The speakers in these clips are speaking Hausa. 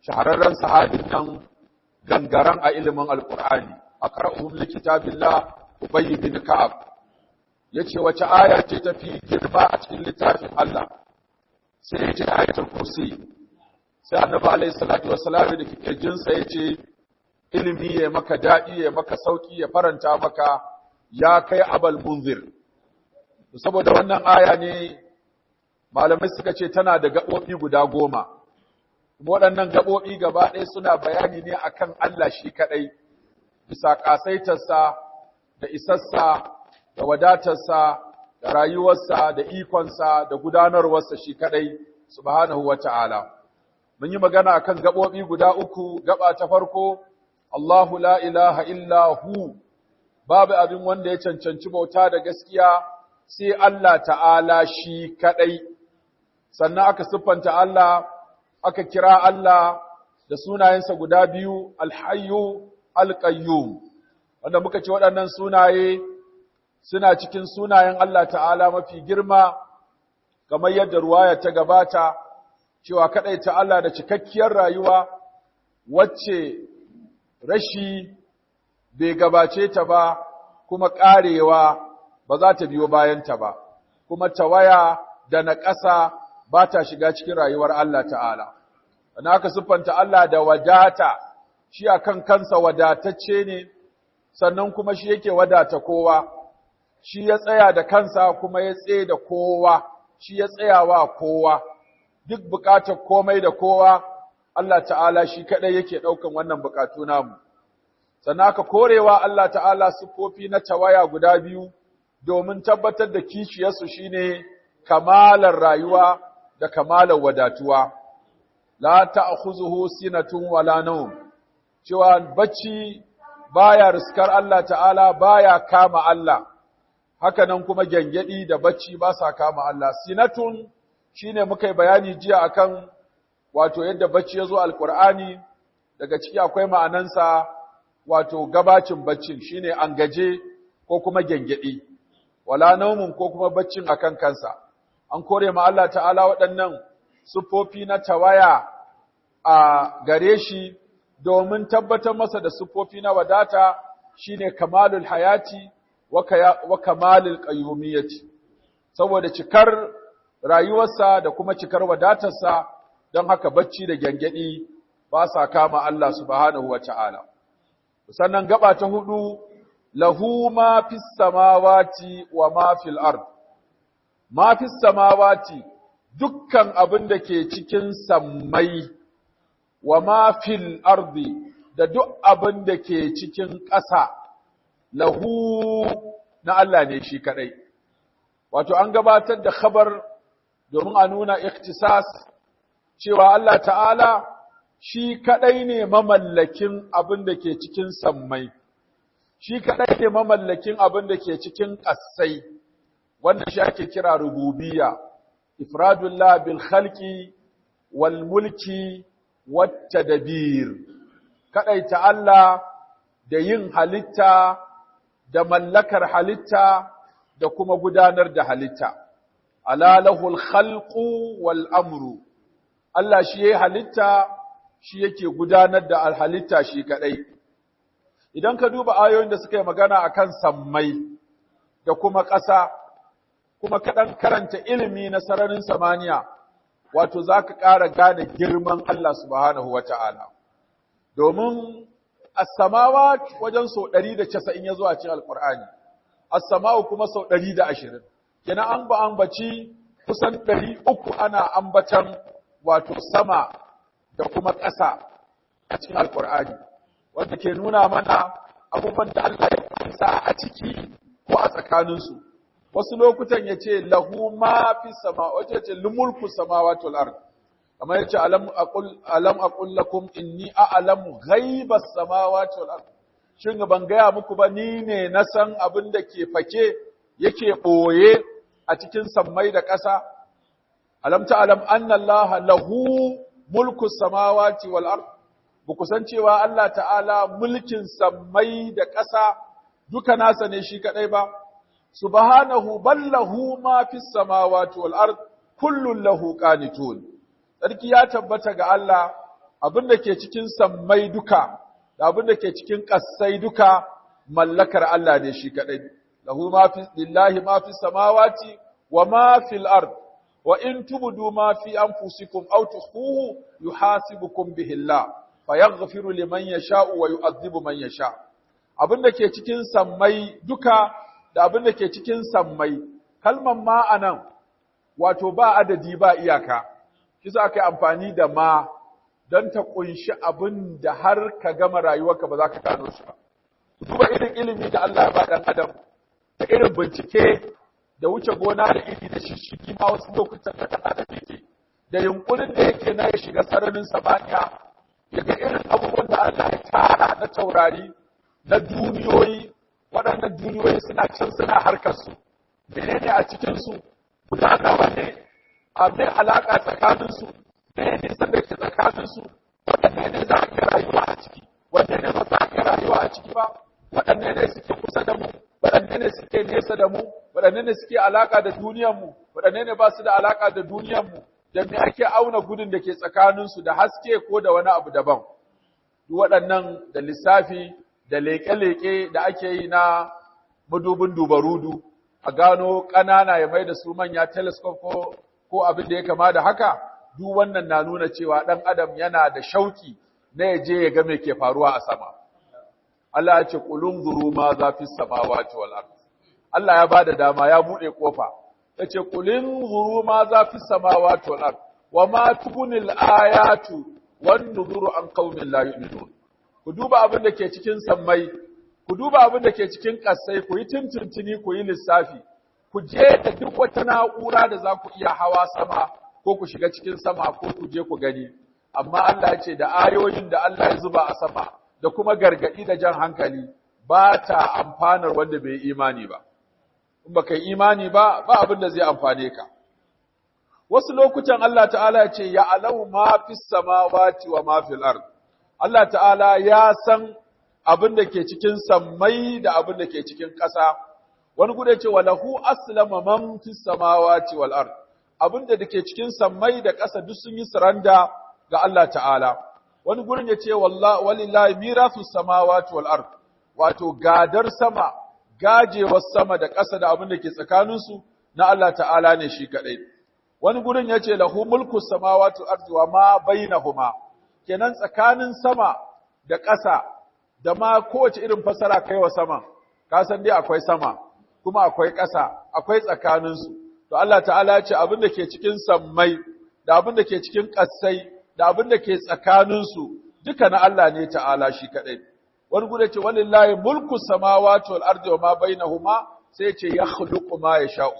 shahararren sahabin nan gangaren a ilimin alkur'ani a qara'uhum likitabillah ubay bin ka'ab yace wace aya ce tafi girma a cikin littafin Allah sai ya ce ayatul kursi sai annabi alaihi salatu wassalam da kirjinsa ya ce ilimi ya maka daɗi ya maka sauki ya faranta maka ya kai abal munzir saboda wannan aya ne malamai suka ce tana da gaɓoɓi guda goma waɗannan gaɓoɓi gaba ɗaya suna bayani ne akan Allah shi kaɗai bisa ƙasaitarsa da isassa da wadatarsa da rayuwarsa da ikonsa da gudanarwarsa shi kaɗai subhanahu wa ta'ala mun yi magana akan gaɓoɓi guda uku gaba ta farko Allahu la ilaha illa hu babu abin wanda ya cancanci bauta da gaskiya sai Allah ta'ala shi kaɗai sannan aka siffanta Allah aka kira Allah da sunayensa guda biyu alhayyu alqayyum wanda muka ce waɗannan sunaye suna cikin sunayen Allah ta'ala mafi girma kamar yadda ruwaya ta gabata cewa ta Allah da cikakkiyar rayuwa wacce rashi bai gabace ta ba kuma ƙarewa ba za ta biyo bayanta ba kuma tawaya da naƙasa ba ta shiga cikin rayuwar Allah ta'ala ana aka siffanta Allah da wadata shi akan kansa wadatacce ne sannan kuma shi yake wadata kowa shi ya tsaya da kansa kuma ya tsaye da kowa shi ya tsayawa kowa duk bukatar komai da kowa Allah ta'ala shi kadai yake daukan wannan bukatu namu sannan aka korewa Allah ta'ala sufofi na tawaya guda biyu domin tabbatar da kishiyarsu shine kamalar rayuwa da kamalar wadatuwa la ta'khuzuhu sinatun wala nawm cewa bacci baya riskar Allah ta'ala baya kama Allah haka nan kuma gengedi da bacci ba sa kama Allah sinatun shine muka yi bayani jiya akan wato yadda bacci yazo alqur'ani daga ciki akwai ma'anansa wato gabacin baccin shine an gaje ko kuma gengedi wala naumun ko kuma baccin akan kansa an kore ma Allah ta'ala waɗannan siffofi na tawaya a gare shi domin tabbatar masa da siffofi na wadata shine kamalul hayati wa kamalul qayyumiyyati saboda cikar rayuwarsa da kuma cikar wadatarsa don haka bacci da gyangyaɗi ba sa kama Allah subhanahu wa ta'ala. Sannan gaba ta hudu, lahu ma fis samawati wa ma fil ard. Ma fis samawati dukkan abin da ke cikin sammai wa ma fil ardi da duk abin da ke cikin ƙasa, lahu na Allah ne shi kaɗai. Wato, an gabatar da khabar domin a nuna ikhtisas cewa Allah ta'ala shi kaɗai ne mamallakin abin da ke cikin sammai, shi kaɗai ne mamallakin abin da ke cikin ƙasai, wanda shi ake kira rububiya, ifradullah bil khalqi wal mulki wata dabir, kaɗaita Allah da yin halitta da mallakar halitta da kuma gudanar da halitta. Ala lahul khalqu wal amru. Allah shi yayi halitta shi yake gudanar da halitta shi kadai. Idan ka duba ayoyin da suka yi magana akan sammai da kuma ƙasa, kuma kaɗan karanta ilimi na sararin samaniya, wato za ka ƙara gane girman Allah subhanahu wa ta'ala. Domin as-samawa wajen sau ɗari da casa'in ya zo a cikin Alƙur'ani, as-sama'u kuma sau ɗari da ashirin. Kenan an ba ambaci kusan ɗari uku ana ambatan wato sama da kuma ƙasa a cikin Alƙur'ani, wanda ke nuna mana abubuwan da Allah ya kusa a ciki ko a tsakaninsu. Wasu lokutan ya ce lahu ma fi sama, wace ce lumulku samawati wal ard. kamar yace alam aqul alam aqul lakum inni a'lamu ghaibas samawati wal ard shin ban gaya muku ba ni ne na san abin da ke fake yake boye a cikin sammai da ƙasa alam ta'lam anna allaha lahu mulku samawati wal ard buku san cewa Allah ta'ala mulkin sammai da ƙasa duka nasa ne shi kadai ba subhanahu ballahu ma fis samawati wal ard kullun lahu qanitun sarki ya tabbata ga Allah abin da ke cikin sammai duka da abin da ke cikin ƙasai duka mallakar Allah ne shi kadai lahu ma fi lillahi ma fi samawati wa ma fil ard wa in tubdu ma fi anfusikum aw tukhfuhu yuhasibukum bihi Allah fayaghfiru liman yasha'u wa yu'adhibu man yasha abin da ke cikin sammai duka da abin da ke cikin sammai kalman ma anan wato ba adadi ba iyaka kisa aka yi amfani da ma don ta kunshi abin da har ka gama rayuwarka ba za ka gano shi ba duba irin ilimi da Allah ya ba dan adam da irin bincike da wuce gona da iri da shishigi ma wasu lokutan da dan adam yake da yunkurin da yake na ya shiga sararin samaniya ya ga irin abubuwan da Allah ya tara na taurari na duniyoyi waɗannan duniyoyi suna can suna harkar su menene a cikin su guda nawa ne a mai alaƙa tsakanin su menene nisan da ke tsakanin su waɗanne ne za a iya rayuwa a ciki wanne ne ba za a iya rayuwa a ciki ba waɗanne ne suke kusa da mu waɗanne ne suke nesa da mu waɗanne ne suke alaƙa da duniyarmu waɗanne ne ba su da alaƙa da duniyarmu da me ake auna gudun da ke tsakaninsu da haske ko da wani abu daban duk waɗannan da lissafi da leƙe-leƙe da ake yi na madubin dubarudu a gano ƙanana ya mai da su manya telescope ko, ko abin da ya kama da haka duk wannan na nuna cewa ɗan adam yana da shauki na ya je ya ga me ke faruwa a sama Allah ya ce kulun zuru ma za fi samawati wal ard Allah ya bada dama ya bude kofa yace kulin zuru ma za fi samawati wal ard wa ma tubunil ayatu wan nuzuru an qaumin la yu'minun ku duba abin da ke cikin sammai ku duba abin da ke cikin kasai ku yi tuntuntuni ku yi lissafi ku je da duk wata na'ura da za ku iya hawa sama ko ku shiga cikin sama ko ku je ku gani amma Allah ya ce da ayoyin da Allah ya zuba a sama da kuma gargadi da jan hankali ba ta amfanar wanda bai imani ba in baka yi imani ba ba abin da zai amfane ka wasu lokutan Allah ta'ala ya ce ya alau ma fis samawati wa ma fil ard Allah ta'ala ya san abin da ke cikin sammai da abin da ke cikin ƙasa wani gudu ce walahu aslama man fis samawati wal ard abin da ke cikin sammai da ƙasa duk sun yi suranda ga Allah ta'ala wani gurin ya ce walillahi mirasu samawati wal ard wato gadar sama gajewar sama da ƙasa da abin da ke tsakaninsu na Allah ta'ala ne shi kadai wani gurin ya ce lahu mulku samawati wal ardi wa ma bainahuma kenan tsakanin sama da ƙasa da ma kowace irin fasara kai wa sama ka san dai akwai sama kuma akwai ƙasa akwai tsakaninsu to Allah ta'ala ya ce abin da ke cikin sammai da abin da ke cikin ƙasai da abin da ke tsakaninsu duka na Allah ne ta'ala shi kaɗai. Wani guda ce, walillahi mulku samawati wal ardi wa ma bainahuma sai ce ya khluqu ma yasha'u.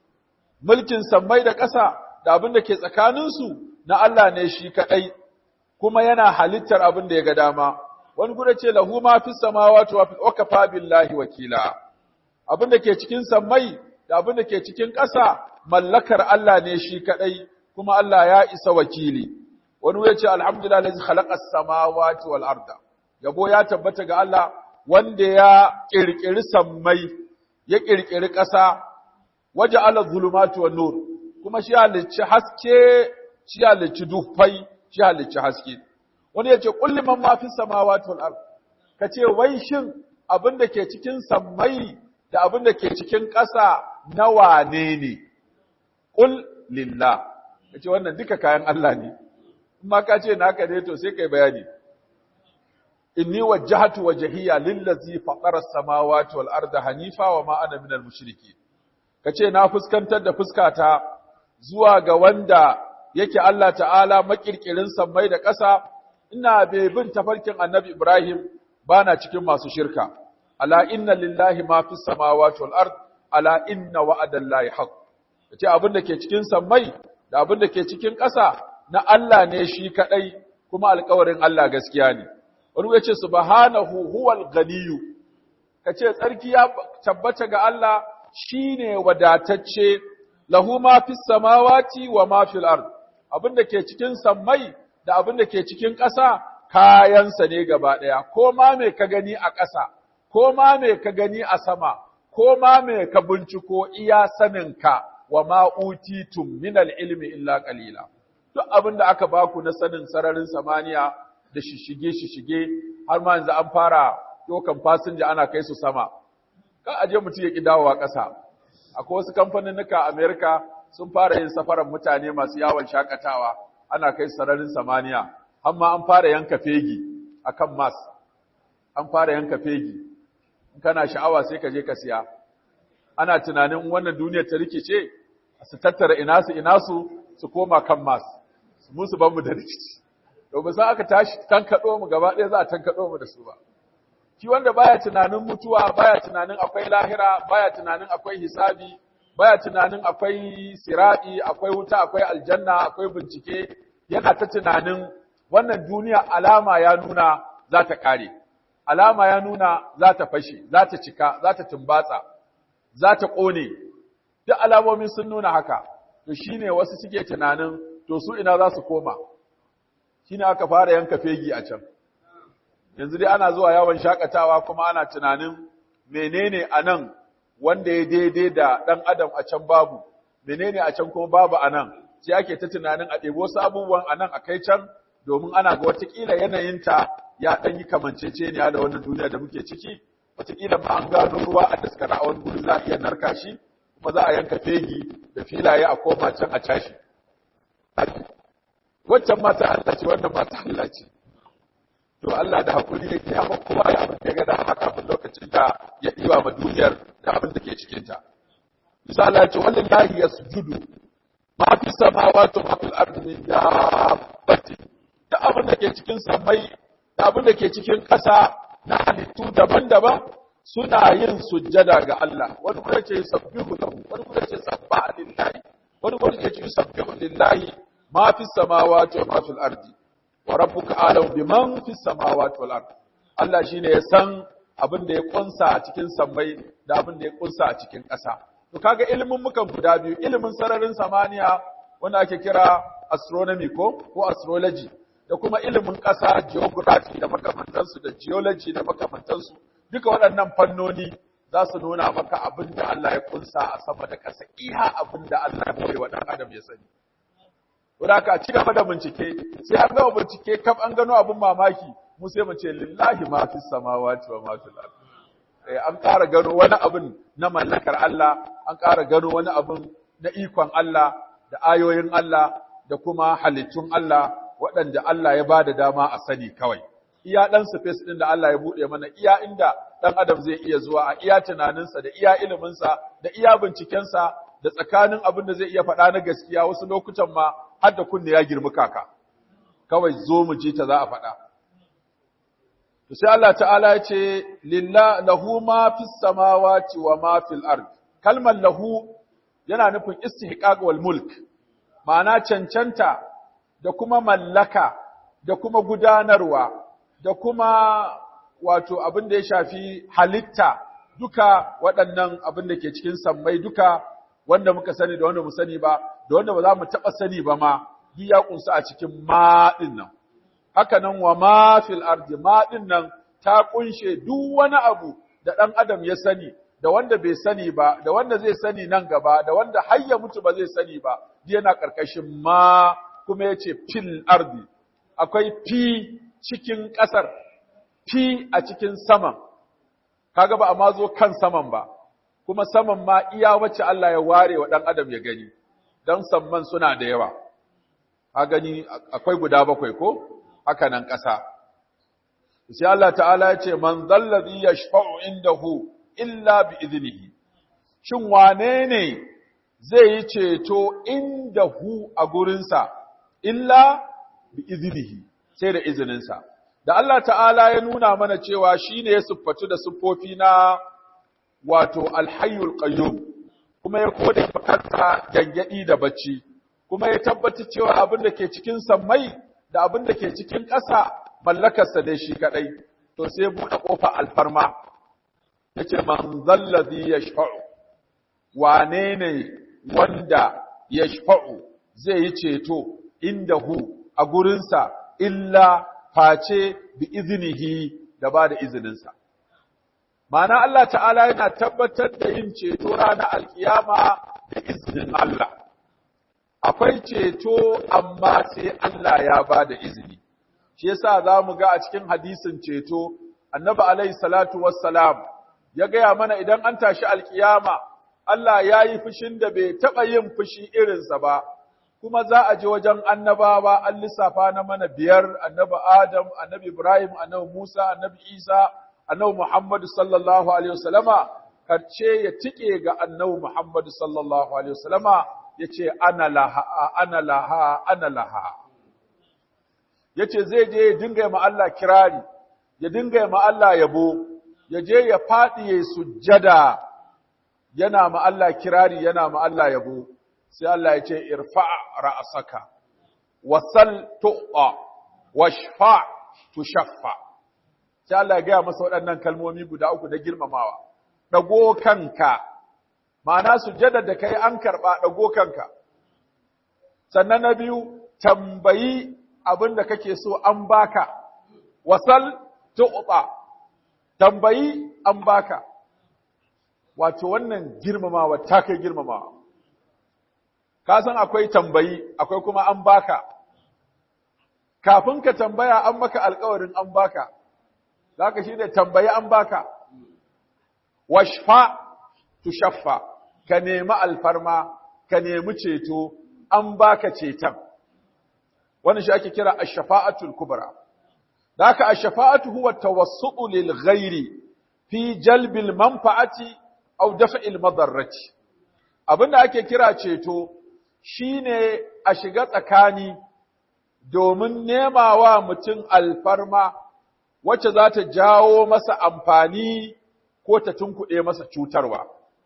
Mulkin sammai da ƙasa da abin da ke tsakaninsu na Allah ne shi kaɗai, kuma yana halittar abin da ya ga dama. Wani guda ce lahu ma fi samawati wa fi wakafa billahi wakila. Abin da ke cikin sammai da abin da ke cikin ƙasa mallakar Allah ne shi kaɗai, kuma Allah ya isa wakili. wani ya ce alhamdulillah lazi khalaqas samawati wal arda yabo ya tabbata ga Allah wanda ya kirkiri sammai ya kirkiri ƙasa waje ala zulumati wan nur kuma shi halicci haske shi halicci dufai shi halicci haske wani ya ce kulli man ma fi samawati wal ard kace wai shin abin da ke cikin sammai da abin da ke cikin ƙasa na wane ne qul lillah kace wannan duka kayan Allah ne ma ka ce naka ne to sai kai bayani inni wajjahtu wajhiya lillazi fatara as-samawati wal arda hanifa wa ma ana minal mushriki kace na fuskantar da fuskata zuwa ga wanda yake Allah ta'ala makirkirin sammai da ƙasa ina bai bin tafarkin annabi Ibrahim bana cikin masu shirka ala inna lillahi ma fis samawati wal ard ala inna wa'adallahi haqq kace abin da ke cikin sammai da abin da ke cikin ƙasa na Allah ne shi kaɗai kuma alkawarin Allah gaskiya ne. Wani ya ce, Subhanahu huwal ganiyu, ka ce, Tsarki ya tabbata ga Allah shi ne wadatacce, lahu ma fi samawati wa ma fil ard abin da ke cikin sammai da abin da ke cikin ƙasa kayansa ne gaba ɗaya, ko ma me ka gani a ƙasa, ko ma me ka gani a sama, ko ma me ka binciko iya saninka wa ma utitum minal ilmi illa qalila. duk abin da aka baku na sanin sararin samaniya da shishige shishige har ma yanzu an fara dokan fasinja ana kai su sama kan aje mutum ya ki dawowa ƙasa akwai wasu kamfaninnika a Amerika sun fara yin safaran mutane masu yawon shakatawa ana kai sararin samaniya har ma an fara yanka fegi akan mas an fara yanka fegi in kana sha'awa sai ka je ka siya ana tunanin wannan duniyar ta rikice su tattara ina su ina su su koma kan mas mu su ban mu da rikici domin sai aka tashi tankaɗo mu gaba ɗaya za a tankaɗo mu da su ba shi wanda baya tunanin mutuwa baya tunanin akwai lahira baya tunanin akwai hisabi baya tunanin akwai sirati akwai wuta akwai aljanna akwai bincike yana ta tunanin wannan duniya alama ya nuna za ta kare alama ya nuna za ta fashe za ta cika za ta tumbatsa za ta kone duk alamomin sun nuna haka to shine wasu suke tunanin to su ina za su koma shine aka fara yanka fegi a can yanzu dai ana zuwa yawon shakatawa kuma ana tunanin menene a nan wanda ya daidai da ɗan adam a can babu menene a can kuma babu a nan sai ake ta tunanin a ɗebo wasu abubuwan a nan a kai can domin ana ga watakila yanayinta ya ɗan yi kamanceceniya da wannan duniya da muke ciki watakila ma an gano ruwa a daskara a wani guri za a iya narka shi kuma za a yanka fegi da filaye a koma can a cashi waccan mata Allah ce wannan mata Allah ce to Allah da hakuri yake ya kowa ya abin da ya ga haka kafin lokacin da ya diba ma duniyar da abin da ke cikin ta bisa Allah ce wallahi yasjudu ma fi samawati wa fil ardi min dabbati da abin da ke cikin samai da abin da ke cikin ƙasa na halittu daban-daban suna yin sujjada ga Allah wani kuma ce sabbihu lahu wani kuma ce sabbaha lillahi wani kuma ce sabbihu lillahi ma fi samawati wa ma fil ardi wa rabbuka alam biman fi samawati wal ard Allah shine ya san abin da ya kunsa a cikin sammai da abin da ya kunsa a cikin ƙasa to kaga ilimin mukan guda biyu ilimin sararin samaniya wanda ake kira astronomy ko ko astrology da kuma ilimin ƙasa geography da makamantansu da geology da makamantansu duka waɗannan fannoni za su nuna maka abin da Allah ya kunsa a sama da ƙasa iya abin da Allah ya bai wa ɗan adam ya sani Wadda ka ci gaba da bincike, sai an gama bincike kam an gano abin mamaki, mu sai mu ce lillahi ma fi samawati wa ma fil ard. Eh an ƙara gano wani abin na mallakar Allah, an ƙara gano wani abin na ikon Allah da ayoyin Allah da kuma halittun Allah waɗanda Allah ya bada dama a sani kawai. Iya ɗan space ɗin da Allah ya buɗe mana, iya inda ɗan adam zai iya zuwa a iya tunaninsa da iya iliminsa da iya bincikensa da tsakanin abin da zai iya faɗa na gaskiya wasu lokutan ma har da kunne ya girmi kaka kawai zo mu ji ta za a faɗa to sai Allah ta'ala ya ce lillah lahu ma fis samawati wa ma fil ard kalmar lahu yana nufin istihqaq wal mulk ma'ana cancanta da kuma mallaka da kuma gudanarwa da kuma wato abin da ya shafi halitta duka waɗannan abin da ke cikin sammai duka wanda muka sani da wanda mu sani ba da wanda ba za mu taɓa sani ba ma duk ya kunsa a cikin ma ɗin nan haka nan wa ma fil ardi ma ɗin nan ta kunshe duk wani abu da ɗan adam ya sani da wanda bai sani ba da wanda zai sani nan gaba da wanda har ya mutu ba zai sani ba duk yana ƙarƙashin ma kuma ya ce fil ardi akwai fi cikin ƙasar fi a cikin saman kaga ba a ma zo kan saman ba kuma saman ma iya wacce Allah ya ware wa ɗan adam ya gani, don samman suna da yawa. A gani akwai guda bakwai ko? Haka nan ƙasa. Sai Allah ta'ala ya ce, Man zallazi ya shafa'u indahu illa bi izinihi. Shin wane ne zai yi ceto indahu a gurinsa, illa bi izinihi, sai da izininsa. Da Allah ta'ala ya nuna mana cewa shi ne ya siffatu da siffofi na wato alhayyul qayyum kuma ya kode makarta gangadi da bacci kuma ya tabbatar cewa abin da ke cikin sammai da abin da ke cikin ƙasa mallakarsa dai shi kadai to sai buɗe ƙofa alfarma yace man zallazi yashfa'u wane ne wanda yashfa'u zai yi ceto indahu a gurinsa illa face bi iznihi da ba da izininsa Ma'ana Allah ta'ala yana tabbatar da yin ceto ranar alkiyama da izinin Allah. akwai ceto amma sai Allah ya ba da izini shi yasa za mu ga a cikin hadisin ceto annabi alaihi salatu wassalam ya gaya mana idan an tashi alkiyama Allah ya yi fushin da bai taɓa yin fushi irinsa ba kuma za a je wajen annabawa an lissafa na mana biyar annabi Adam annabi Ibrahim annabi Musa annabi Isa annabi Muhammad sallallahu alaihi wasallama karce ya tike ga annabi Muhammad sallallahu alaihi wasallama yace ana laha ana laha ana laha yace zai je ya dinga ma Allah kirari ya dinga ma Allah yabo ya je ya fadi ya sujjada yana ma Allah kirari yana ma Allah yabo sai Allah ya ce irfa ra'saka wasal tu'a washfa tushaffa sai Allah ya gaya masa waɗannan kalmomi guda uku da girmamawa dago kanka ma'ana sujjada da kai an karba dago kanka sannan na biyu tambayi abin da kake so an baka wasal tu'ta tambayi an baka wato wannan girmamawa ta kai girmamawa ka san akwai tambayi akwai kuma an baka kafin ka tambaya an maka alkawarin an baka zaka shine tambayi an baka washfa tushaffa ka nemi alfarma ka nemi ceto an baka ceton wannan shi ake kira ash-shafa'atul kubra da haka ash-shafa'atu huwa tawassutu lil ghairi fi jalbil manfa'ati aw daf'il madarrati abinda ake kira ceto shine a shiga tsakani domin nema wa mutum alfarma wacce za ta jawo masa amfani ko ta tunkuɗe masa cutarwa.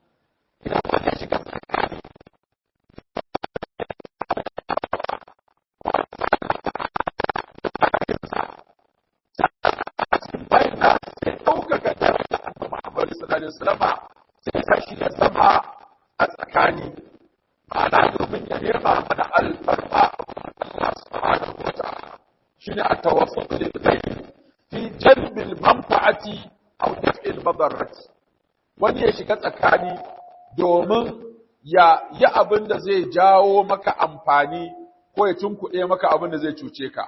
sai kashi ya zama a tsakani ma'ana domin ya nema mana alfarma Allah subhanahu wa ta'ala shine at-tawassut lil ghayr fi jalb al-manfa'ati aw daf'i al-madarrati wani ya shiga tsakani domin ya yi abin da zai jawo maka amfani ko ya tunkuɗe maka abin da zai cuce ka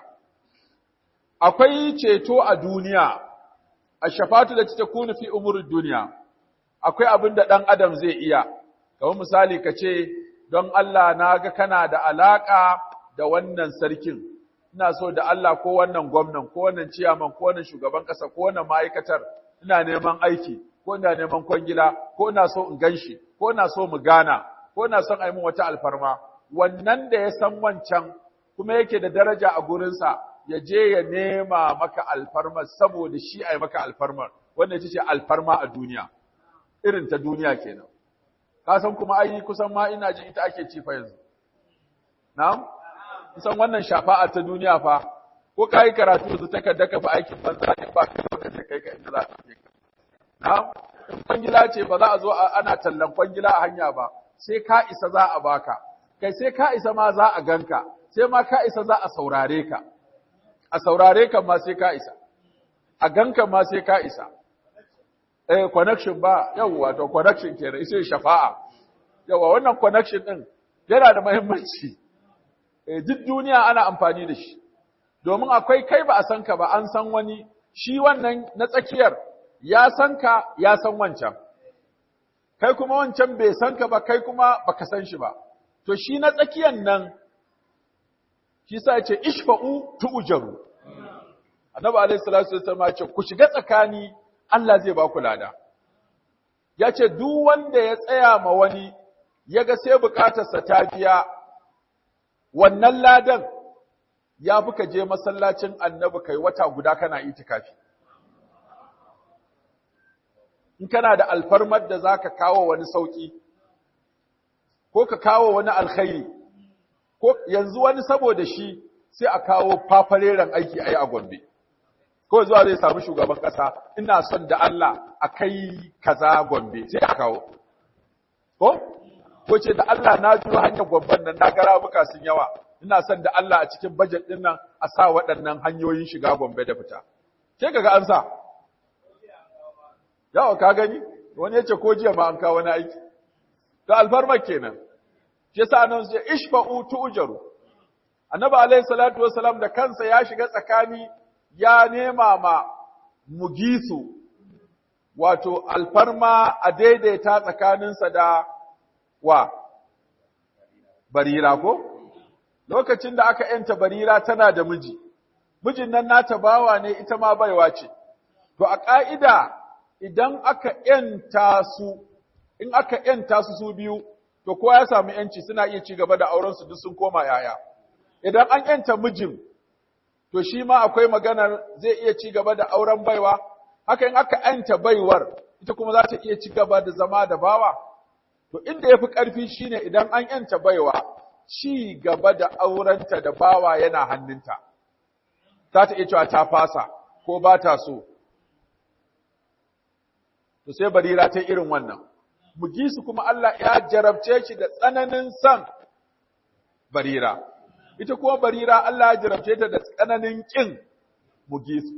akwai ceto a duniya a shafatu da ta kunu fi umurin duniya akwai abin da ɗan adam zai iya kamar misali ka ce don Allah na ga kana da alaƙa da wannan sarkin ina so da Allah ko wannan gwamnan ko wannan ciyaman ko wannan shugaban ƙasa ko wannan ma'aikatar ina neman aiki ko ina neman kwangila ko ina so in ganshi ko ina so mu gana ko ina son a yi min wata alfarma wannan da ya san wancan kuma yake da daraja a gurinsa ya je ya nema maka alfarma saboda shi a yi maka alfarmar wanda ita ce alfarma a duniya irin ta duniya kenan ka san kuma ai kusan ma ina ji ita ake ci fa yanzu na'am kusan wannan shafa'a ta duniya fa ko ka yi karatu yanzu takarda ka fa aikin banza ne ba ka lokacin kai ka inda za ka je ka na'am in kwangila ce ba za a zo ana tallan kwangila a hanya ba sai ka isa za a baka kai sai ka isa ma za a ganka sai ma ka isa za a saurare ka a saurare ka ma sai ka isa a ganka ma sai ka isa eh connection ba yawwa to connection kenan sai shafa'a yawwa wannan connection din yana da muhimmanci eh duk duniya ana amfani da shi domin akwai kai ba a san ka ba an san wani shi wannan na tsakiyar ya san ka ya san wancan kai kuma wancan bai san ka ba kai kuma baka san shi ba to shi na tsakiyan nan shi sa ce ishfa'u tu'jaru annabi alaihi salatu wasallam ya ce ku shiga tsakani Allah zai ba ku lada ya ce duk wanda ya tsaya ma wani ya ga sai bukatarsa ta biya wannan ladan ya fi ka je masallacin annabi kai wata guda kana itikafi in kana da alfarmar da za ka kawo wani sauƙi ko ka kawo wani alkhairi ko yanzu wani saboda shi sai a kawo fafareren aiki a yi a gombe ko zuwa zai samu shugaban ƙasa ina son da Allah a kai kaza gombe sai a kawo ko ko ce da Allah na juro hanyar gomban nan na gara muka sun yawa ina son da Allah a cikin bajet din nan a sa waɗannan hanyoyin shiga gombe da fita sai kaga an sa yawa ka gani wani yace ko jiya ma an kawo wani aiki to alfarmar kenan shi yasa nan sai ishfa'u tu'jaru annabi alayhi salatu wassalam da kansa ya shiga tsakani ya nema ma mugisu wato alfarma a daidaita tsakaninsa da wa barira ko lokacin da aka yanta barira tana da miji mijin nan nata bawa ne ita ma baiwa ce to a ƙa'ida idan aka yanta su in aka yanta su su biyu to kowa ya samu yanci suna iya ci gaba da auren su duk sun koma yaya idan an yanta mijin to shi ma akwai maganar zai iya ci gaba da auren baiwa haka in aka yanta baiwar ita kuma za ta iya ci gaba da zama da bawa to inda yafi ƙarfi shine idan an yanta baiwa ci gaba da aurenta da bawa yana hannunta za ta iya cewa ta fasa ko ba ta so to sai barira ta irin wannan mugisu kuma Allah ya jarabce shi da tsananin san barira ita kuma barira Allah ya jarabce ta da tsananin kin mugisu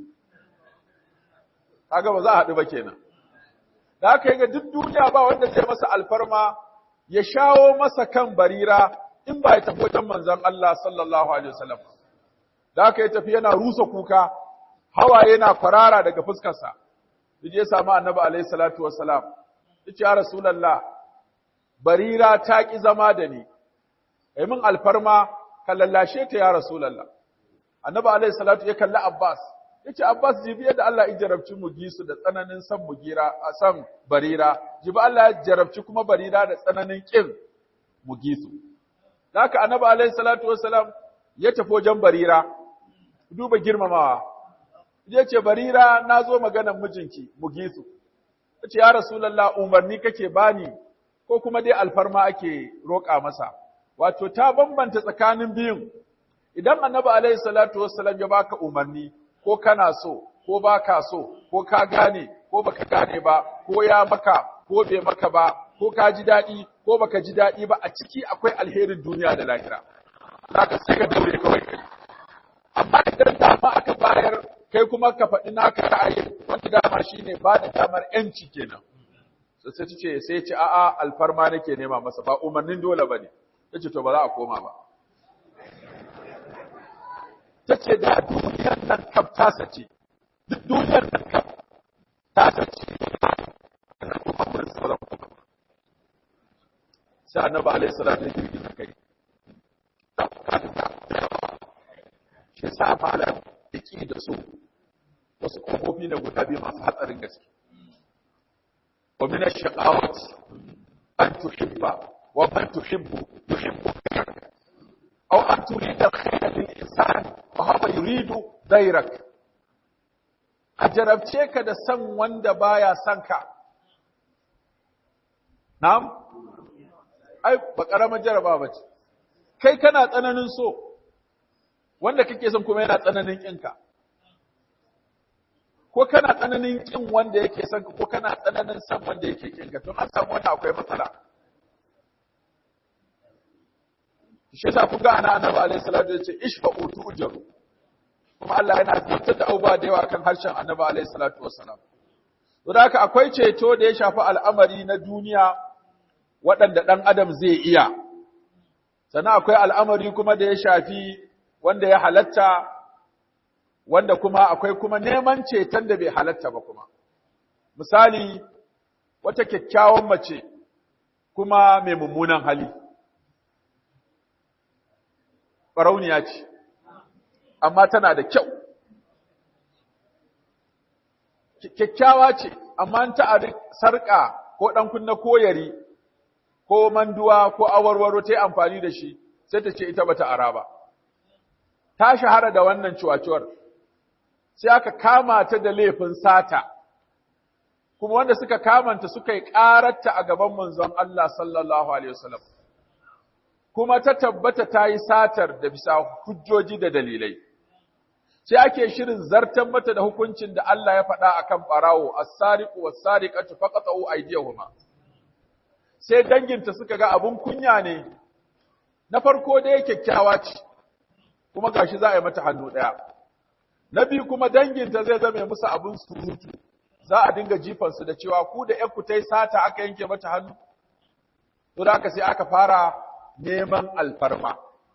kaga ba za a haɗu ba kenan da aka yi ga duk duniya ba wanda zai masa alfarma ya shawo masa kan barira in ba ya tafi wajen manzon Allah sallallahu alaihi wasallam da aka yi tafi yana rusa kuka hawaye na kwarara daga fuskarsa yaje ya samu annabi alaihi salatu wassalam yace ya rasulullah barira ta ki zama da ni kai min alfarma ka lallashe ta ya rasulullah annabi alaihi salatu ya kalli abbas yace abbas jibi yadda Allah ya jarabci mugisu da tsananin san mugira a san barira jibi Allah ya jarabci kuma barira da tsananin kin mugisu haka annabi alaihi salatu wassalam ya tafi wajen barira duba girmamawa ya ce barira na zo maganan mijinki mugisu ya ce ya rasulallah umarni kake bani ko kuma dai alfarma ake roƙa masa wato ta bambanta tsakanin biyun idan annabi alaihi salatu wassalam ya baka umarni ko kana so ko baka so ko ka gane ko baka gane ba ko ya maka ko bai maka ba ko ka ji daɗi ko baka ji daɗi ba a ciki akwai alherin duniya da lahira zaka sai ka daure kawai kai amma idan dama aka bayar kai kuma ka faɗi naka ra'ayin wanda dama shine ba da damar yanci kenan sai sai ce sai ce a'a alfarma nake nema masa ba umarnin dole bane tace to ba za a koma ba tace da duniyar nan kaf ta sace duk duniyar nan kaf ta sace sai annabi alaihi salatu wa sallam kai shi sa malam yake da su wasu kofofi ne guda biyu masu hatsarin gaske wa min ash-shaqawat an tuhibba wa man tuhibbu yuhibbu aw an turida al-khayra lil insan wa huwa yuridu dayrak a jarabce ka da san wanda baya son ka na'am ai ba karamar jaraba bace kai kana tsananin so wanda kake son kuma yana tsananin ƙinka ko kana tsananin ƙin wanda yake son ka ko kana tsananin son wanda yake ƙinka to an samu wannan akwai matsala shi yasa kun ga ana annabi alaihi salatu yace ishfa'u tu'jaru kuma Allah yana tabbatar da abubuwa da yawa kan harshen annabi alaihi salatu wassalam to da haka akwai ceto da ya shafi al'amari na duniya waɗanda ɗan adam zai iya sannan akwai al'amari kuma da ya shafi wanda ya halatta wanda kuma akwai kuma neman ceton da bai halatta ba kuma misali wata kyakkyawan mace kuma mai mummunan hali ɓarauniya ce amma tana da kyau kyakkyawa ce amma ta a sarƙa ko ɗan kunna koyari ko manduwa ko awarwaro ta yi amfani da shi sai ta ce ita bata ara ba ta shahara da wannan ciwaciwar sai aka kama ta da laifin sata kuma wanda suka kamanta suka yi ƙararta a gaban manzon Allah sallallahu alaihi wasallam kuma ta tabbata ta yi satar da bisa hujjoji da dalilai sai ake shirin zartan mata da hukuncin da Allah ya faɗa akan ɓarawo as-sariqu was-sariqatu faqatu aydiyahuma sai danginta suka ga abun kunya ne na farko dai kyakkyawa ce kuma gashi za a yi mata hannu ɗaya na biyu kuma danginta zai zame musu abun surutu za a dinga jifansu da cewa ku da ƴanku ta yi sata aka yanke mata hannu to da aka sai aka fara neman alfarma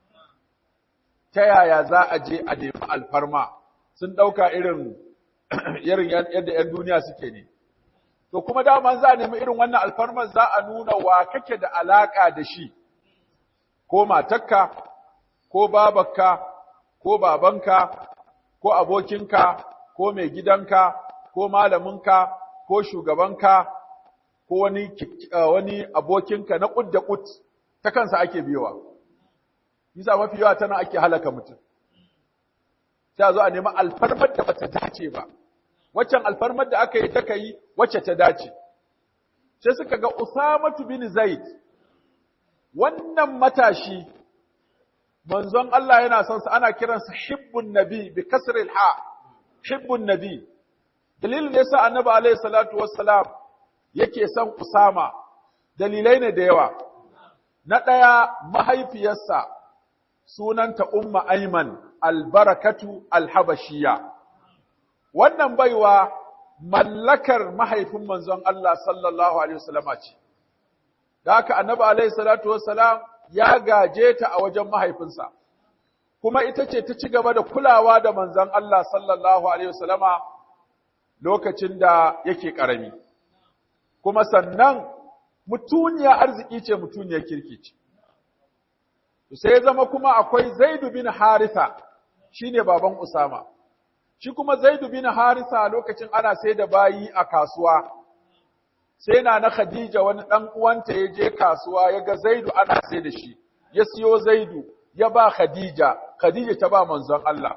ta yaya za a je a nemi alfarma sun ɗauka irin irin yadda 'yan duniya suke ne to kuma dama za a nemi irin wannan alfarmar za a nuna wa kake da alaka da shi ko matakka ko babarka ko babanka ko abokinka ko mai gidanka ko malaminka ko shugabanka ko wani wani abokinka na kud da kud ta kansa ake biyowa yasa mafi yawa tana ake halaka mutum sai a zo a nemi alfarmar da bata dace ba waccan alfarmar da aka yi ta yi wacce ta dace sai suka ga Usamatu bin Zaid wannan matashi manzon Allah yana son sa ana kiransa hibbun nabi bi kasril ha hibbun nabi dalilin da yasa annabi alaihi salatu wassalam yake son Usama dalilai ne da yawa na ɗaya mahaifiyarsa sunanta umma Ayman albarakatu alhabashiya wannan baiwa mallakar mahaifin manzon Allah sallallahu alaihi wasallama ce da haka annabi alaihi salatu wassalam ya gaje ta a wajen mahaifinsa kuma ita ce ta ci gaba da kulawa da manzon Allah sallallahu alaihi wasallama lokacin da yake karami kuma sannan mutuniya arziki ce mutuniyar kirki ce sai zama kuma akwai Zaidu bin Haritha shine baban Usama shi kuma Zaidu bin Haritha lokacin ana sai da bayi a kasuwa sai na na Khadija wani dan uwanta ya je kasuwa ya ga Zaidu ana sai da shi ya siyo Zaidu ya ba Khadija Khadija ta ba manzon Allah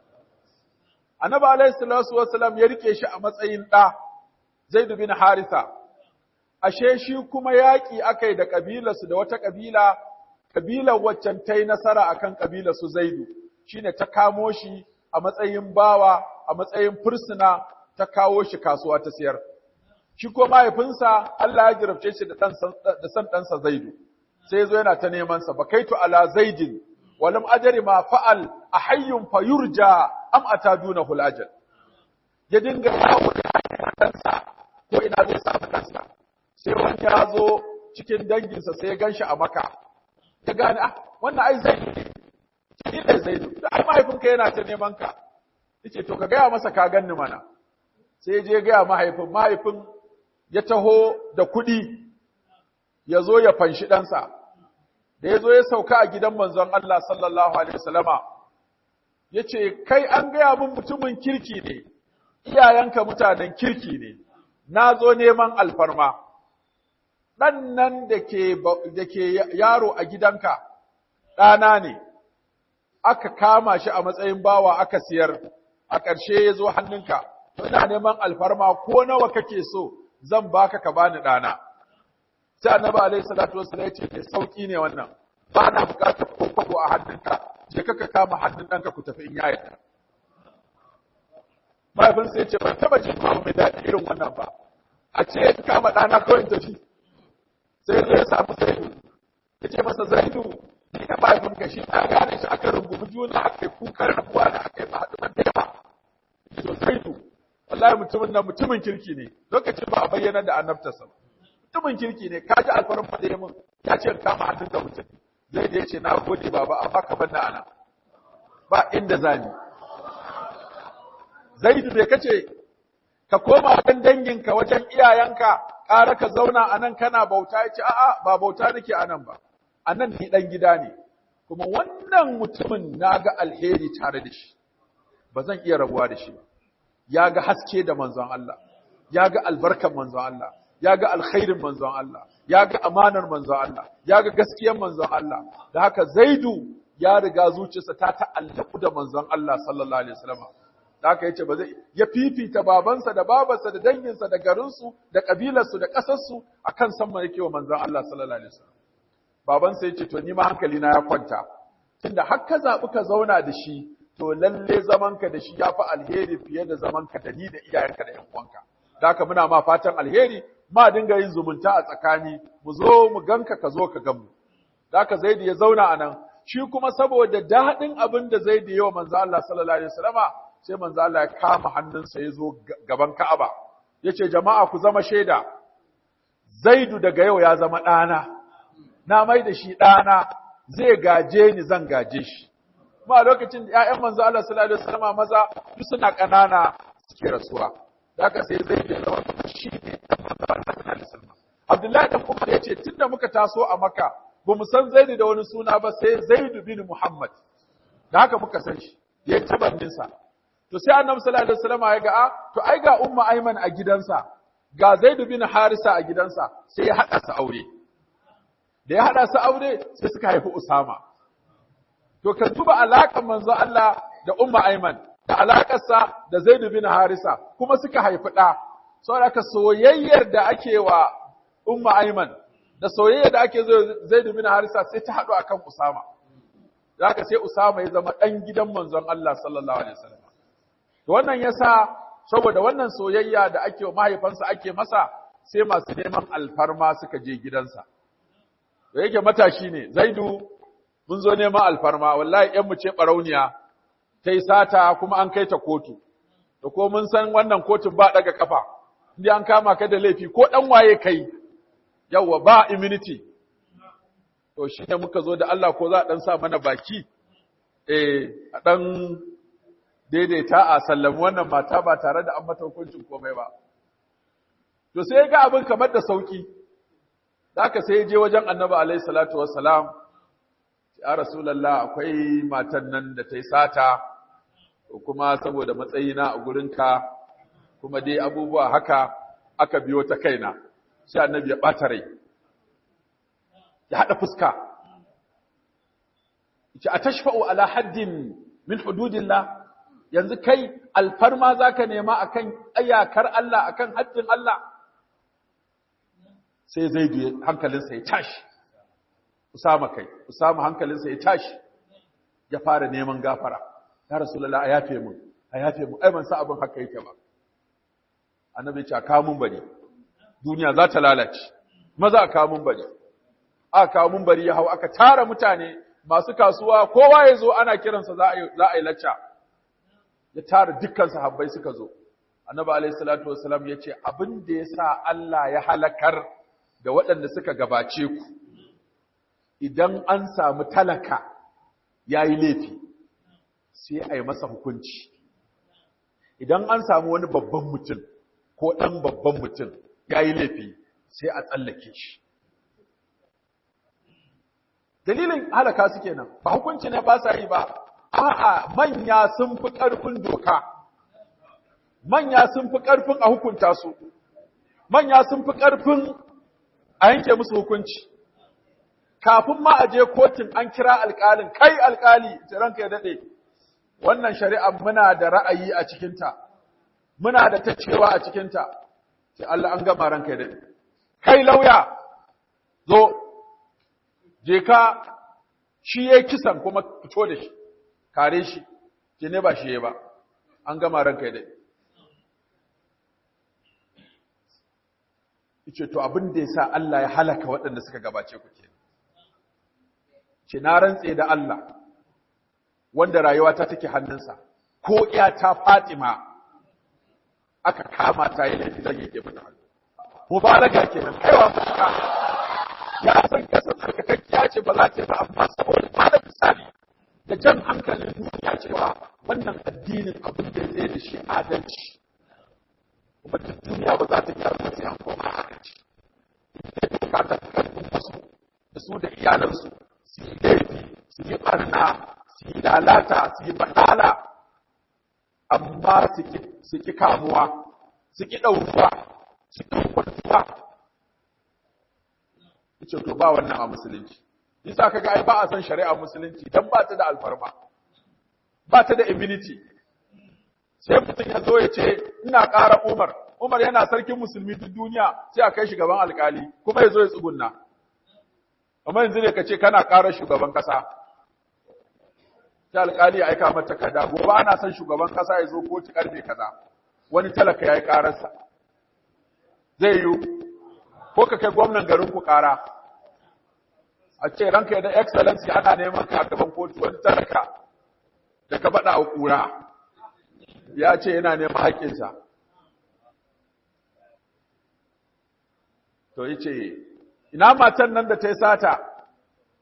Annabi alaihi salatu wassalam ya rike shi a matsayin ɗa Zaidu bin Haritha ashe shi kuma yaƙi akai da kabilarsu da wata kabila kabilar waccan ta yi nasara akan kabilar su Zaidu shine ta kamo shi a matsayin bawa a matsayin fursuna ta kawo shi kasuwa ta siyar shi ko mahaifinsa Allah ya jirabce shi da da san ɗansa Zaidu sai yazo yana ta neman sa bakaitu ala zaidin walam ajri ma fa'al ahayyun fayurja am ataduna hul ajal ya dinga yawo da ɗansa ko ina zai samu ɗansa sai wani ya zo cikin danginsa sai ya ganshi a maka ya gane ah wannan ai zaidu ne shi ne zaidu da ai mahaifinka yana ta neman ka yace to ka gaya masa ka ganni mana sai je gaya mahaifin mahaifin ya taho da kuɗi ya zo ya fanshi ɗansa da ya zo ya sauka a gidan manzon Allah sallallahu alaihi wasallama ya ce kai an gaya min mutumin kirki ne iyayenka mutanen kirki ne na zo neman alfarma ɗan nan da ke yaro a gidanka ɗana ne, aka kama shi a matsayin bawa aka siyar, a ƙarshe ya zo hannunka, ina neman alfarma ko nawa kake so zan baka ka bani ɗana. Sai annabi alaihi salatu wasu ya ce, sauƙi ne wannan, ba na buƙatar ko a hannunka, je ka ka kama hannun ɗanka ku tafi in ya yarda. Mahaifinsa ya ce, ban taɓa jin mai daɗi irin wannan ba, a ce ya kama ɗana kawai tafi. sai zai samu zaidu ya ce masa zaidu ni na mahaifinka shi na gane shi aka rungumi juna aka yi kukan rabuwa da aka yi ba haɗu da yawa to zaidu wallahi mutumin nan mutumin kirki ne lokacin ba a bayyana da annabtarsa mutumin kirki ne ka ji alfarin faɗe ya mun ya ce kama hannun da mutum zai da ya ce na gode baba amma ka bar ana ba inda zani zaidu bai kace ka koma wajen danginka wajen iyayenka ƙara ka zauna a nan kana bauta ya ce, A'a, ba bauta nake a nan ba, a nan ni ɗan gida ne, kuma wannan mutumin na ga alheri tare da shi, ba zan iya rabuwa da shi ba. Ya ga haske da manzon Allah, ya ga albarkan manzon Allah, ya ga alkhairin manzon Allah, ya ga amanar manzon Allah, ya ga gaskiyar manzon Allah, da haka Zaidu ya riga zuciyarsa ta ta'allaku da manzon Allah sallallahu alaihi wasallam. da haka yace ba zai ya fifita babansa da babarsa da danginsa da garinsu da kabilarsu da ƙasarsu akan san mai yake wa manzon Allah sallallahu alaihi wasallam babansa yace to ni ma hankali na ya kwanta tunda har ka zabi ka zauna da shi to lalle zamanka da shi yafi alheri fiye da zamanka da ni da iyayenka da ƴan uwanka da haka muna ma fatan alheri ma dinga yin zumunta a tsakani mu zo mu ganka ka zo ka gan mu da haka Zaidi ya zauna a nan shi kuma saboda daɗin abin da Zaidi ya wa manzo Allah sallallahu alaihi wasallama sai manzo Allah ya kama hannunsa ya zo gaban Ka'aba yace jama'a ku zama shaida Zaidu daga yau ya zama ɗana na mai da shi ɗana zai gaje ni zan gaje shi kuma a lokacin da ƴaƴan manzo Allah sallallahu alaihi wasallam maza duk suna ƙanana suke rasuwa da haka sai zai da zama shi ne dan manzo Allah sallallahu alaihi wasallam Abdullahi dan Umar yace tunda muka taso a Makka ba mu san Zaid da wani suna ba sai Zaid bin Muhammad da haka muka san shi yayi tabannin sa to sai Annabi sallallahu alaihi wasallam ya ga a to ai ga Umma Ayman a gidansa ga Zaid bin Harisa a gidansa sai ya hada su aure da ya hada su aure sai suka haifi Usama to ka duba alaƙar manzo Allah da Umma Ayman da alaƙarsa da Zaid bin Harisa kuma suka haifi ɗa saboda ka soyayyar da ake wa Umma Ayman da soyayyar da ake zo Zaid bin Harisa sai ta haɗu akan Usama zaka sai Usama ya zama ɗan gidan manzon Allah sallallahu alaihi wasallam to wannan yasa saboda wannan soyayya da ake wa mahaifansa ake masa sai masu neman alfarma suka je gidansa da yake matashi ne Zaidu mun zo neman alfarma wallahi ƴan mu ce barauniya ta yi sata kuma an kai ta kotu da ko mun san wannan kotun ba daga kafa inda an kama ka da laifi ko dan waye kai yawa ba immunity to shi ne muka zo da Allah ko za a dan sa mana baki eh a dan daidaita a sallami wannan mata ba tare da an mata hukuncin komai ba to sai ga abin kamar da sauki da aka sai je wajen annabi alaihi salatu wassalam ya rasulallah akwai matan nan da ta yi sata kuma saboda matsayina a gurinka kuma dai abubuwa haka aka biyo ta kaina sai annabi ya ɓata rai ya haɗa fuska ce a tashfa'u ala haddin min hududillah yanzu kai alfarma zaka nema akan ayakar Allah akan haddin Allah sai zai hankalinsa ya tashi Usama kai, Usama hankalinsa ya tashi, ya fara neman gafara, ya Rasulallah a yafe mun, a yafe mun, ai ban sa abin haka yake ba. Annabi ya ce, kawo mun bari, duniya za ta lalace, maza a kawo mun bari. Aka kawo mun bari ya hau, aka tara mutane masu kasuwa, kowa ya zo ana kiransa za a yi lacca. Ya tara dukkan sahabbai suka zo. Annabi alaihi salatu wasalam ya ce, abin da ya sa Allah ya halakar da waɗanda suka gabace ku, idan an samu talaka ya yi laifi sai a yi masa hukunci idan an samu wani babban mutum ko ɗan babban mutum ya yi laifi sai a tsallake shi dalilin halaka su kenan ba hukunci ne ba sa yi ba a'a manya sun fi ƙarfin doka manya sun fi ƙarfin a hukunta su manya sun fi ƙarfin a yanke musu hukunci kafin ma a je kotun an kira alƙalin kai alƙali ce ranka ya daɗe wannan shari'a muna da ra'ayi a cikinta muna da ta cewa a cikinta sai Allah an gama ranka ya daɗe kai lauya zo je ka shi ya kisan kuma fito da shi kare shi ke ne ba shi ya ba an gama ranka ya daɗe ce to abin da ya sa Allah ya halaka waɗanda suka gabace ku kenan ce na rantse da Allah wanda rayuwa ta take hannunsa ko iya ta Fatima aka kama ta yi laifi zan yake mata hannu mubalaga kenan kaiwa mutuka ya san kasa tsarkakakkiya ce ba za ta yi ba amma saboda ba da misali da jan hankalin duniya cewa wannan addinin abin da zai da shi adalci kuma duk duniya ba za ta gyaru sai an koma adalci sai bukatar karfin wasu da su da iyalansu su yi laifi su yi barna su yi lalata su yi badala amma su ki kamuwa su ki ɗauruwa su ki kwantuwa ce to ba wannan a musulunci yasa kaga ai ba a san shari'a musulunci dan ba ta da alfarma ba ta da immunity sai mutum ya zo ya ce ina ƙara Umar Umar yana sarkin musulmi duk duniya sai a kai shi gaban alkali kuma ya zo ya tsugunna amma yanzu ne ka ce kana ƙara shugaban ƙasa sai alkali ya aika mata kada gobe ana son shugaban ƙasa ya zo kotu karfe kaza wani talaka ya yi ƙararsa zai yiwu ko ka kai gwamnan garin ku ƙara a ce ranka da excellency ana neman ka a gaban kotu wani talaka da ka baɗa a ƙura ya ce yana neman haƙƙinsa to yi ce ina matan nan da ta yi sata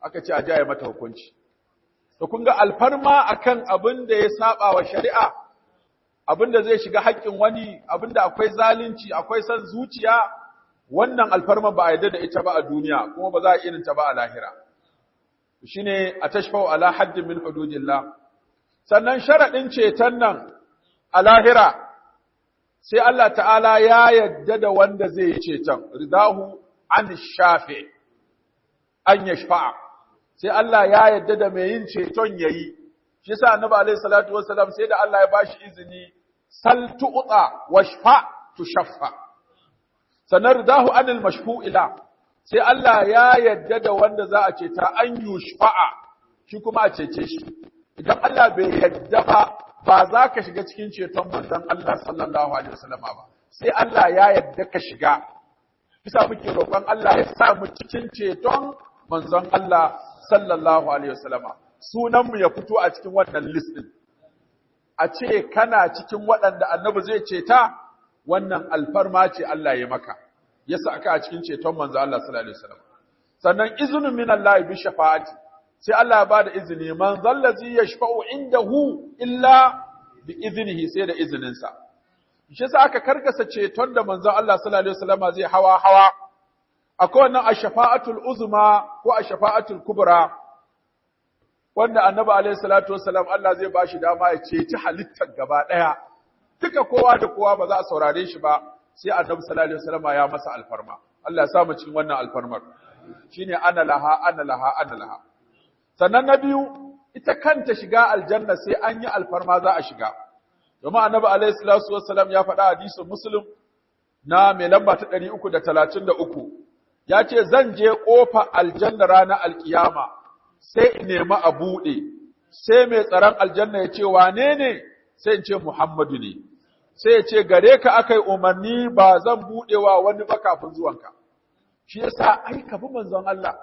aka ce a jaye mata hukunci to kun ga alfarma akan abin da ya saba wa shari'a abin da zai shiga haƙƙin wani abin da akwai zalunci akwai son zuciya wannan alfarma ba a yarda da ita ba a duniya kuma ba za a irin ta ba a lahira shine a tashfa'u ala haddin min hududillah sannan sharadin ceton nan a lahira sai Allah ta'ala ya yarda da wanda zai yi ceton ridahu an shafi an yashfa'a sai Allah ya yarda da mai yin ceton yayi shi yasa annabi alaihi salatu wassalam sai da Allah ya bashi izini sal tu'ta washfa tushaffa sanar ridahu anil mashfu'ila sai Allah ya yarda da wanda za a ceta an yushfa'a shi kuma a cece shi idan Allah bai yarda ba ba za ka shiga cikin ceton manzon Allah sallallahu alaihi wasallama ba sai Allah ya yarda ka shiga bisa muke roƙon Allah ya sa mu cikin ceton manzon Allah sallallahu alaihi wasallama sunan mu ya fito a cikin wannan list din a ce kana cikin waɗanda annabi zai ceta wannan alfarma ce Allah ya maka ya sa ka a cikin ceton manzo Allah sallallahu alaihi wasallam sannan izinin min Allah bi shafa'ati sai Allah ya bada izini man zallazi yashfa'u indahu illa bi iznihi sai da izinin sa shi yasa aka karkasa ceton da manzo Allah sallallahu alaihi wasallam zai hawa hawa akwai wannan ash-shafa'atul uzma ko ash-shafa'atul kubra wanda annabi alaihi salatu wasallam Allah zai bashi dama ya ceci halittar gaba daya duka kowa da kowa ba za a saurare shi ba sai annabi sallallahu alaihi wasallam ya masa alfarma Allah ya sa mu cikin wannan alfarmar shine ana laha ana laha ana laha sannan na biyu ita kanta shiga aljanna sai an yi alfarma za a shiga domin annabi alaihi salatu wasallam ya faɗa hadisin muslim na mai lamba ta 333 ya ce zan je ƙofa aljanna ranar alkiyama sai in nemi a buɗe sai mai tsaron aljanna ya ce wane ne sai in ce muhammadu ne sai ya ce gare ka aka yi umarni ba zan buɗewa wani ba kafin zuwanka. Shi yasa ai ka bi manzon Allah,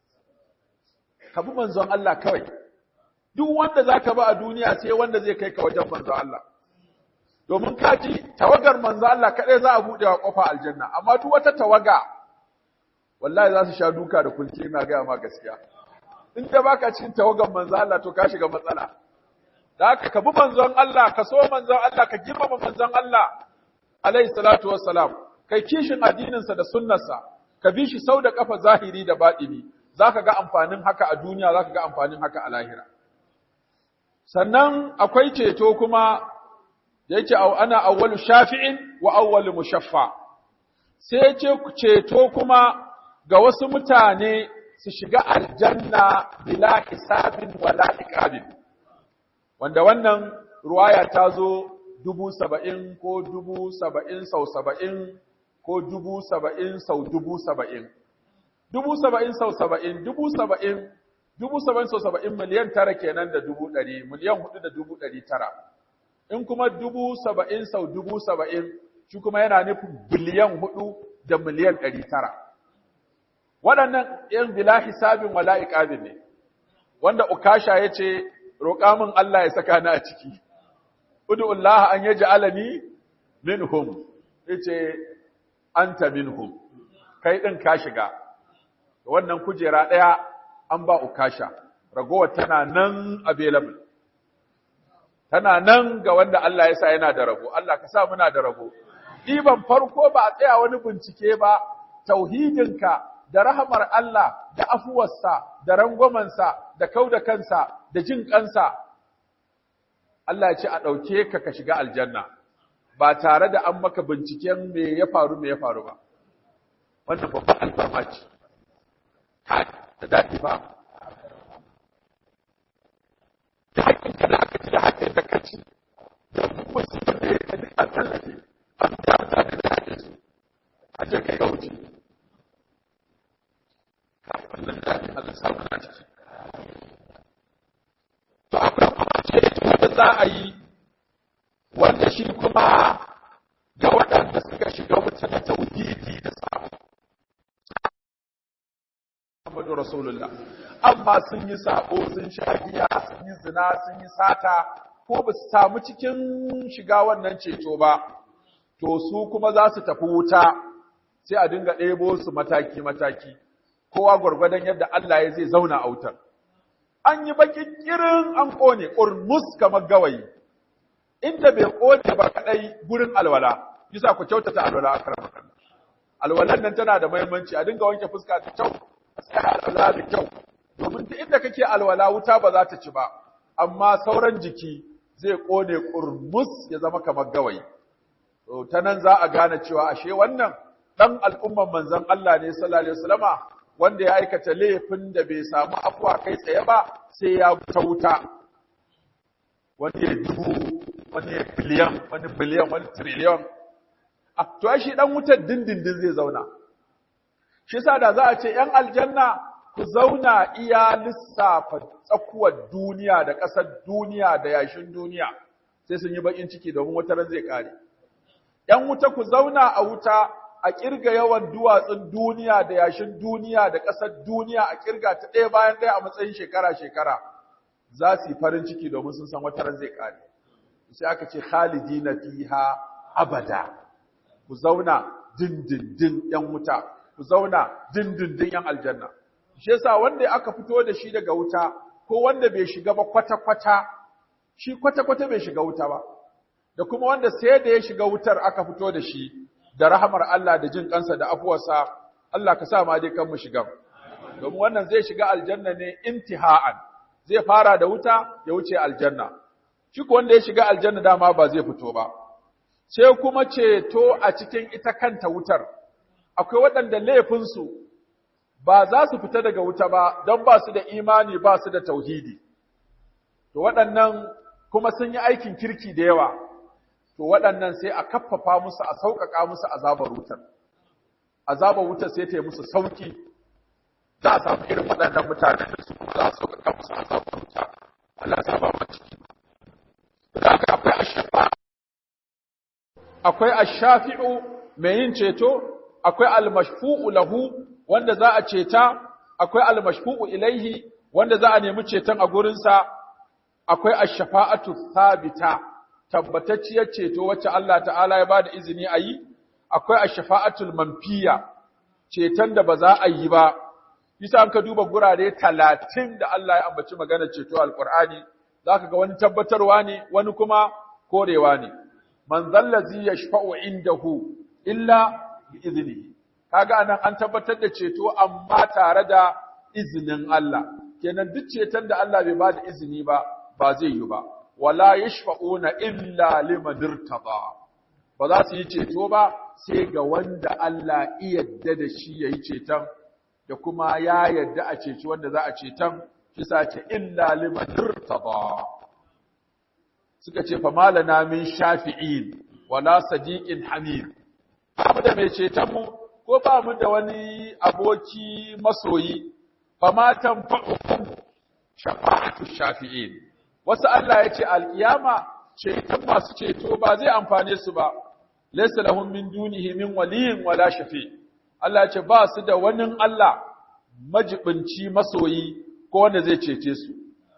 ka bi manzon Allah kawai. Duk wanda za ka ba a duniya sai wanda zai kai ka wajen manzon Allah. Domin ka ji tawagar manzon Allah kaɗai za a buɗewa ƙofa aljanna, amma duk wata tawaga wallahi za su sha duka da kulki ina gaya ma gaskiya. In da baka cikin tawagar manzon Allah to ka shiga matsala. da haka ka bi manzon Allah ka so manzon Allah ka girmama manzon Allah alaihi salatu wassalam kai kishin addininsa da sunnarsa ka bi shi sau da kafa zahiri da baɗini zaka ga amfanin haka a duniya zaka ga amfanin haka a lahira sannan akwai ceto kuma da yake ana awwalu shafi'in wa awwalu mushaffa sai yace ceto kuma ga wasu mutane su shiga aljanna bila hisabin wala iqabin wanda wannan ruwaya ta zo dubu saba'in ko dubu saba'in sau saba'in ko dubu saba'in sau dubu saba'in. Dubu saba'in sau saba'in, dubu saba'in, dubu saba'in sau saba'in miliyan tara kenan da dubu ɗari, miliyan hudu da dubu ɗari tara. In kuma dubu saba'in sau dubu saba'in, shi kuma yana nufin biliyan hudu da miliyan ɗari tara. Waɗannan ‘yan bila hisabin wala iƙabin ne, wanda Ukasha ya ce, roƙa min Allah ya saka ni a ciki. Udu'ullah an yaji alani minhum, yace anta minhum, kai ɗin ka shiga. Wannan kujera ɗaya an ba ukasha, ragowar tana nan available. Tana nan ga wanda Allah ya sa yana da rago, Allah ka sa muna da rago. Ɗiban farko ba a tsaya wani bincike ba, tauhidinka da rahamar Allah da afuwarsa da rangwamansa da kau da kansa da jin kansa Allah ya ce a ɗauke ka ka shiga aljanna ba tare da an maka binciken me ya faru me ya faru ba wannan babban alfarma ce da daɗi ba da haƙƙin ka da aka ci da haƙƙin da ka ci da musu da ya ka duk an tallafe an ta da haƙƙin su a je ka yi wuce wannan daɗin Allah samu na ciki. To akwai kuma ceto da za a yi wanda shi kuma ga waɗanda suka shiga wuta na tauhidi da sabo. Muhammadu Rasulullah. Amma sun yi sabo, sun sha giya, sun yi zina, sun yi sata, ko ba su samu cikin shiga wannan ceto ba, to su kuma za su tafi wuta, sai a dinga ɗebo su mataki-mataki. kowa gwargwadon yadda Allah ya zai zauna a wutar an yi baki kirin an kone ƙurmus kamar gawayi inda bai kone ba kadai gurin alwala bisa ku kyautata alwala a karamar alwalan nan tana da muhimmanci a dinga wanke fuska da kyau a tsaya alwala da kyau domin duk inda kake alwala wuta ba za ta ci ba amma sauran jiki zai kone kurmus ya zama kamar gawayi to ta nan za a gane cewa ashe wannan dan al'umman manzon Allah ne sallallahu alaihi wasallama wanda ya aikata laifin da bai samu afuwa kai tsaye ba sai ya ta wuta wani ya dubu wani ya biliyan wani biliyan wani triliyan to shi dan wutar dindindin zai zauna shi yasa da za a ce ‘yan aljanna ku zauna iya lissafa tsakuwar duniya da ƙasar duniya da yashin duniya sai sun yi baƙin ciki domin wata ran zai ƙare. ‘yan wuta ku zauna a wuta a ƙirga yawan duwatsun duniya da yashin duniya da ƙasar duniya a ƙirga ta ɗaya bayan ɗaya a matsayin shekara-shekara za su yi farin ciki domin sun san wata ran zai ƙare. Sai aka ce khalidina fiha abada ku zauna dindindin ‘yan wuta ku zauna dindindin ‘yan aljanna. Shi yasa wanda aka fito da shi daga wuta, ko wanda bai shiga ba kwata-kwata, shi kwata-kwata bai shiga wuta ba, da kuma wanda sai da ya shiga wutar aka fito da shi, da rahamar Allah da jin kansa da afuwarsa, Allah ka sa ma dai kan mu shiga. Domin wannan zai shiga aljanna ne intiha'an, zai fara da wuta ya wuce aljanna. Shi ko wanda ya shiga aljanna dama ba zai fito ba. Sai kuma ceto a cikin ita kanta wutar. akwai waɗanda laifinsu ba za su fita daga wuta ba don ba su da imani ba su da tauhidi. To waɗannan kuma sun yi aikin kirki da yawa, to waɗannan sai a kaffafa musu a sauƙaƙa musu azabar wutar. Azabar wutar sai ta yi musu sauƙi, za a samu irin waɗannan mutane da su kuma za a sauƙaƙa musu azabar wuta. Allah ta ba ciki. Da haka akwai ashafa. Akwai ashafi'u mai yin ceto, akwai almashfu'u lahu wanda za a ceta, akwai almashfu'u ilaihi wanda za a nemi ceton a gurinsa, akwai ash-shafa'atu thabita tabbatacciyar ceto wacce Allah ta'ala ya bada izini a yi, akwai ash-shafa'atul manfiya ceton da ba za a yi ba. Bisa an ka duba gurare talatin da Allah ya ambaci magana ceto alƙur'ani, za ka ga wani tabbatarwa ne, wani kuma korewa ne. Man zallazi yashfa'u indahu illa bi izini kaga anan an tabbatar da ceto amma tare da izinin Allah kenan duk ceton da Allah bai bada izini ba ba zai yi ba wala yashfa'una illa liman irtada ba za su yi ceto ba sai ga wanda Allah iya yadda da shi yayi ceton da kuma ya yadda a ceci wanda za a ceton shi ce illa liman irtada suka ce fa malana min shafi'in wala sadiqin hamid ba mu da mai cetonmu ko ba mu da wani aboki masoyi fa matan fa'ukum shafa'atu shafi'in wasu Allah ya ce alkiyama ceton masu ceto ba zai amfane su ba laysa lahum min dunihi min waliyin wala shafi Allah ya ce ba su da wani Allah majibinci masoyi ko wanda zai cece su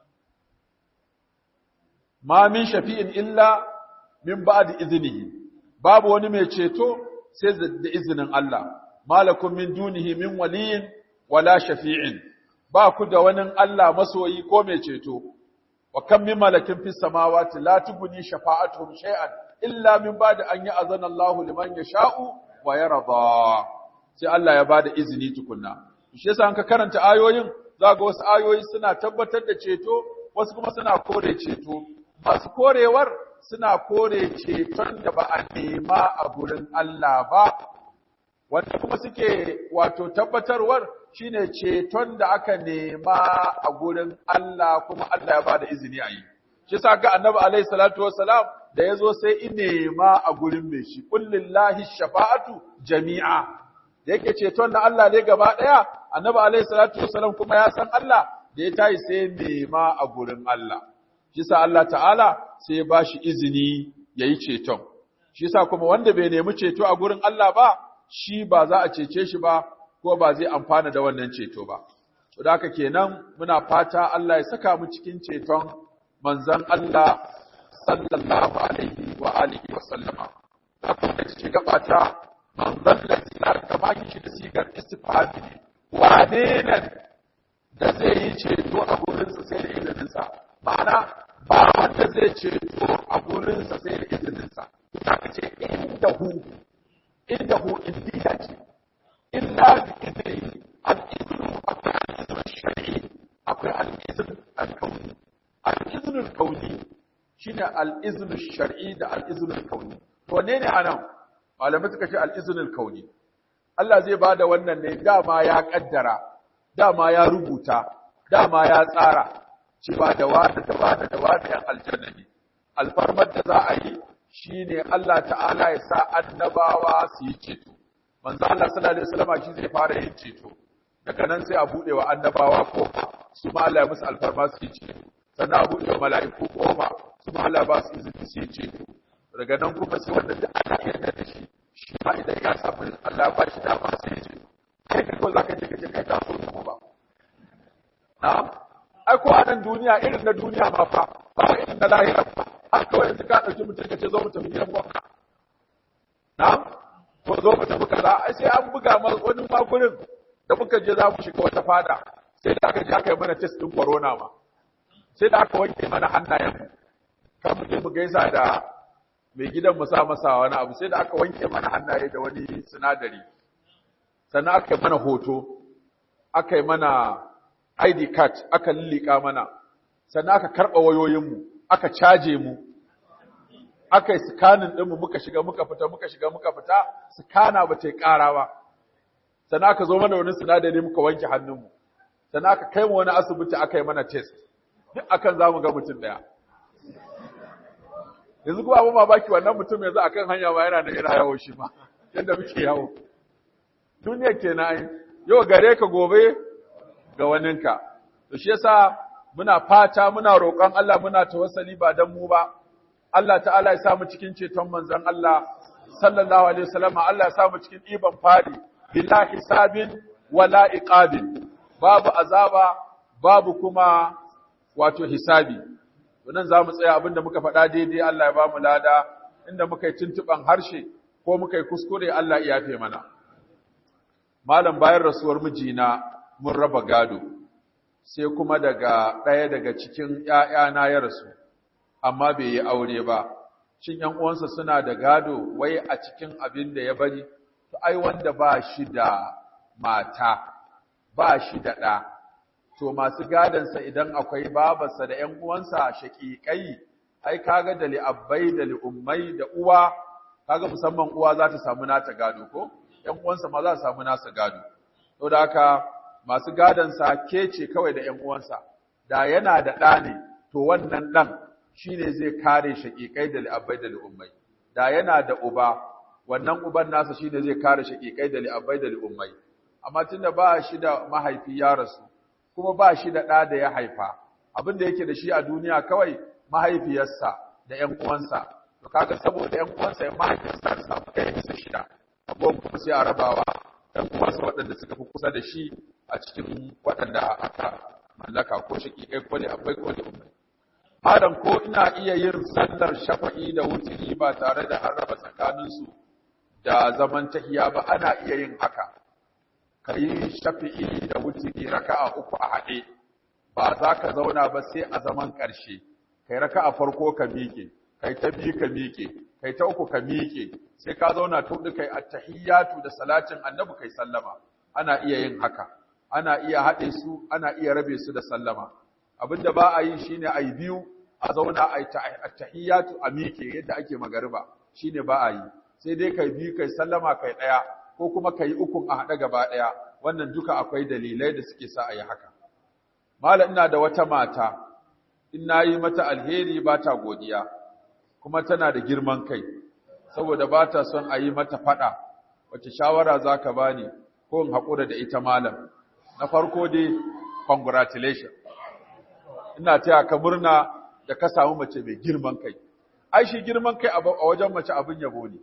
ma min shafi'in illa min ba'di iznihi babu wani mai ceto sai da izinin Allah malakum min dunihi min waliyin wala shafi'in ba ku da wani Allah masoyi ko mai ceto wa kam min malakin fis samawati la tubni shafa'atuhum shay'an illa min ba'di an ya'zana Allah liman yasha'u wa yarda sai Allah ya bada izini tukunna shi yasa an ka karanta ayoyin zaga wasu ayoyi suna tabbatar da ceto wasu kuma suna kore ceto masu korewar suna kore ceton da ba a nema a gurin Allah ba, wanda kuma suke wato tabbatarwar shine ceton da aka nema a gurin Allah kuma Allah ya ba da izini a yi. Shi sa ga annabi alaihi salatu wassalam da ya zo sai in nema a gurin mai shi, kullillahi shafa'atu jami'a. Da yake ceton da Allah ne gaba ɗaya, annabi alaihi salatu wassalam kuma ya san Allah da ya tayi sai nema a gurin Allah. shi sa Allah ta'ala sai ya bashi izini ya yi ceton. Shi sa kuma wanda bai nemi ceto a gurin Allah ba, shi ba za a cece shi ba, ko ba zai amfana da wannan ceto ba. To da haka kenan muna fata Allah ya saka mu cikin ceton manzon Allah sallallahu alaihi wa alihi wa sallama. Da kuma ci gaba ta manzon Allah kama shi da sigar istifhami ne. wane nan da zai yi ceto a gurinsa sai da izininsa ma'ana ba wanda zai ceto a gurinsa sai da izininsa ita ka ce inda hu inda hu indiya ce illa bi izini al-izinu akwai al-izinu shari'i akwai al-izinu al-kauni al-izinu al-kauni shine al-izinu shar'i da al-izinu al-kauni to wanne ne anan malamai suka ce al-izinu al-kauni Allah zai bada wannan ne dama ya kaddara dama ya rubuta dama ya tsara cewa da wada da wada da wada yan aljanna ne alfarmar da za a yi shine Allah ta'ala ya sa annabawa su yi ceto manzo Allah sallallahu alaihi wasallam shi zai fara yin ceto daga nan sai a bude wa annabawa kofa su ma Allah ya musu alfarma su yi ceto sannan a bude wa mala'iku kofa su ma Allah ba su izini su yi ceto daga nan kuma sai wanda da ana yarda da shi shi ma idan ya samu Allah ba shi dama sai ya ceto kai ka kawai zaka je ka je kai ta so ta ba na'am ai ko a nan duniya irin na duniya ma fa ba irin na lahira ba har kawai yanzu ka ɗauki mutum ka ce zo mu tafi gidan gwamna na'am ko zo mu tafi kaza ai sai an buga ma wani magurin da muka je za mu shiga wata fada sai da aka je aka yi mana test din corona ma sai da aka wanke mana hannayen mu kan mu je mu gaisa da mai gidan mu sa masa wani abu sai da aka wanke mana hannaye da wani sinadari sannan aka yi mana hoto aka yi mana ID card aka lillika mana sannan aka karɓa wayoyinmu aka caje mu aka yi scanning ɗinmu muka shiga muka fita muka shiga muka fita scanner ba ta yi ƙara ba sannan aka zo mana wani sinadari muka wanke hannunmu sannan aka kai mu wani asibiti aka yi mana test duk akan za mu ga mutum ɗaya yanzu kuma abin mamaki wannan mutum yanzu akan hanya ma yana da yana yawo shi ma yadda muke yawo duniya kenan yau gare ka gobe ga waninka to shi yasa muna fata muna roƙon Allah muna tawassali ba dan mu ba Allah ta'ala ya sa mu cikin ceton manzon Allah sallallahu alaihi wasallam Allah ya sa mu cikin iban fadi bila hisabin wala iqabin babu azaba babu kuma wato hisabi to nan zamu tsaya abinda muka faɗa daidai Allah ya ba mu lada inda muka yi tuntuban harshe ko muka yi kuskure Allah ya yafe mana malam bayan rasuwar mijina mun raba gado sai kuma daga ɗaya daga cikin ‘ya'yana ya rasu amma bai yi aure ba shin ‘yan uwansa suna da gado wai a cikin abin da ya bari to ai wanda ba shi da mata ba shi da ɗa to masu gadonsa idan akwai babarsa da ‘yan uwansa shaƙiƙai ai kaga da li'abbai da li'ummai da uwa kaga musamman uwa za ta samu nata gado ko ‘yan uwansa ma za su samu nasa gado saboda haka masu gadonsa ke ce kawai da ‘yan uwansa, da yana da ɗa ne, to wannan ɗan shi ne zai kare shaƙiƙai da li'abbai da li'ummai. Da yana da uba, wannan uban nasa shi ne zai kare shaƙiƙai da li'abbai da li'ummai. Amma tun da ba shi da mahaifi ya rasu, kuma ba shi da ɗa da ya haifa, abin da yake da shi a duniya kawai mahaifiyarsa da ‘yan uwansa. To kaga saboda ‘yan uwansa ya mahaifiyarsa ta samu ɗaya bisa shida, abubuwan kuma sai a rabawa ‘yan uwansa waɗanda suka fi kusa da shi a cikin waɗanda aka mallaka ko shaƙiƙai ko akwai ko da umai. Malam ko ina iya yin sallar shafa'i da wuturi ba tare da an raba tsakaninsu da zaman tahiya ba ana iya yin haka. Ka yi shafi'i da wuturi raka'a uku a haɗe, ba za ka zauna ba sai a zaman ƙarshe. Kai raka'a farko ka miƙe, kai ta biyu ka miƙe, kai ta uku ka miƙe, sai ka zauna ta huɗu kai attahiyatu da salatin annabi kai sallama. Ana iya yin haka. ana iya haɗe su ana iya rabe su da sallama abinda ba a yi shine a yi biyu a zauna a yi tahiyyatu a miƙe yadda ake magariba shine ba a yi sai dai kai biyu kai sallama kai ɗaya ko kuma kai ukun a haɗe gaba ɗaya wannan duka akwai dalilai da suke sa a yi haka malam ina da wata mata in na yi mata alheri ba ta godiya kuma tana da girman kai saboda ba ta son a yi mata faɗa wace shawara za ka bani ko in haƙura da ita malam na farko dai congratulations ina taya ka murna da ka samu mace mai girman kai ai shi girman kai a wajen mace abin yabo ne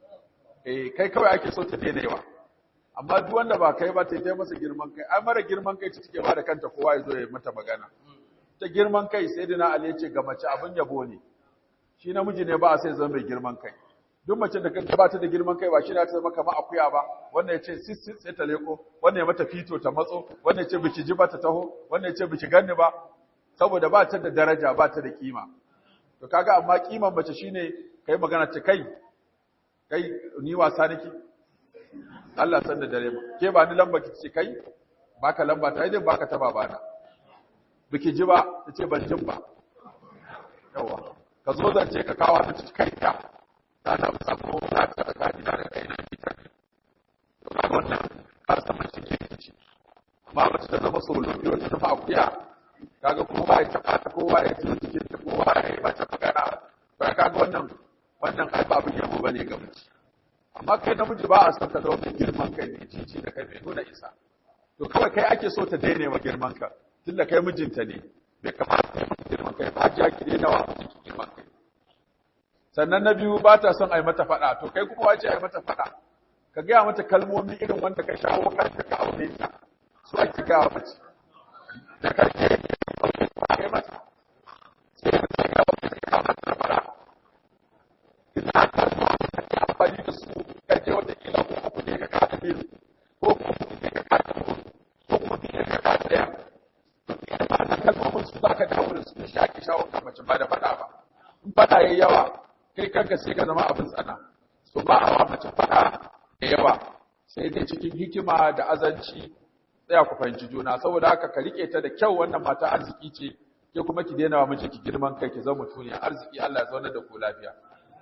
eh kai kawai ake so ta daina yawa amma duk wanda ba kai ba ta yi masa girman kai ai mara girman kai ta take ba da kanta kowa ya zo ya mata magana ta girman kai sai dina ali ce ga mace abin yabo ne shi namiji ne ba a sai zama mai girman kai duk mace da kanta ba ta da girman kai ba shi na ta zama kamar akuya ba wannan ya ce sis sis sai ta leko wannan ya mata fito ta matso wannan ya ce biki ji ba ta taho wannan ya ce biki ganni ba saboda ba ta da daraja ba ta da kima to kaga amma kiman mace shine kai magana ta kai kai ni wasa nake Allah san da dare ba ke ba ni lamba ki ce kai baka lamba ta idan baka ta babana biki ji ba ta ce ban jin ba yawa ka zo zance ka kawo ta ci kai ta ta da sako ta ta da gadi da kai na ki ta to ka wannan ka san mace ke ci amma mace ta zama solo biyo ta zama akuya kaga kowa ya taba ta kowa ya ci cikin ta kowa ya yi mata magana ba kaga wannan wannan ai ba abin yabo bane ga mace amma kai namiji ba a son ka zama mai girman kai ne cici da kai mai nuna isa to kawai kai ake so ta daina wa girman ka tunda kai mijinta ne bai kamata kai mata girman kai ba ja ki daina wa mijinki girman kai sannan na biyu ba ta son a yi mata faɗa to kai kuma wace a yi mata faɗa ka gaya mata kalmomi irin wanda ka shawo kanta ka aure ta su ake gaya mace da karke kai mata sai ka kai ga wata ka mata faɗa ina ka zo ka amfani da su ka je wata kila ko ku ne ka kada biyu ko ku ne ka kada ko ku ne ka kada ɗaya wannan kalmomin su zaka dawo da su da shaki shawo kan mace ba da faɗa ba in faɗa yayi yawa kai kanka sai ka zama abin tsana so ba a wa mace faɗa da yawa sai dai cikin hikima da azanci tsaya ku fahimci juna saboda haka ka rike ta da kyau wannan mata arziki ce ke kuma ki daina wa mijinki girman kai ki zama mutuniya arziki Allah ya zauna da ku lafiya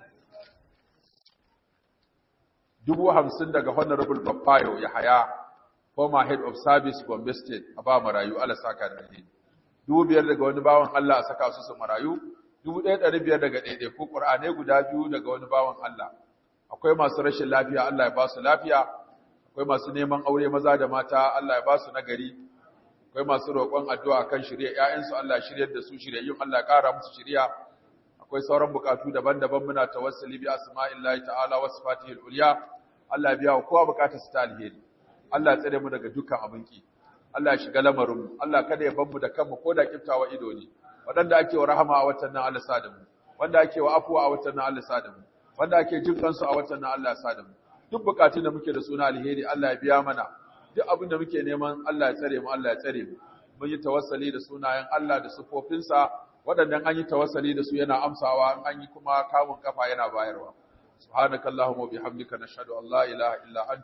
dubu hamsin daga honorable Bafayo ya haya former head of service Gombe State a ba marayu Allah saka da alheri dubu biyar daga wani bawan Allah a saka su su marayu dubu ɗaya ɗari biyar daga ɗaiɗai ko ƙur'anai guda biyu daga wani bawan Allah akwai masu rashin lafiya Allah ya ba su lafiya akwai masu neman aure maza da mata Allah ya ba su nagari akwai masu roƙon addu'a kan shirya ƴaƴansu Allah ya shiryar da su shiryayyun Allah ya ƙara musu shirya akwai sauran bukatu daban-daban muna tawassuli bi asma'illahi ta'ala wa sifatihil ulya Allah ya biya wa kowa bukatarsa ta alheri Allah ya tsare mu daga dukkan abinki Allah ya shiga lamarinmu Allah kada ya mu da kanmu ko da kiftawa ido ne waɗanda ake wa rahama a watan nan Allah sa da mu wanda ake wa afuwa a watan nan Allah sa da mu wanda ake jin kansu a watan nan Allah sa da mu duk bukatun da muke da suna alheri Allah ya biya mana duk abin da muke neman Allah ya tsare mu Allah ya tsare mu mun yi tawassali da sunayen Allah da sifofinsa waɗannan an yi tawassali da su yana amsawa an yi kuma kamun kafa yana bayarwa subhanakallahumma wa bihamdika nashhadu an la ilaha illa anta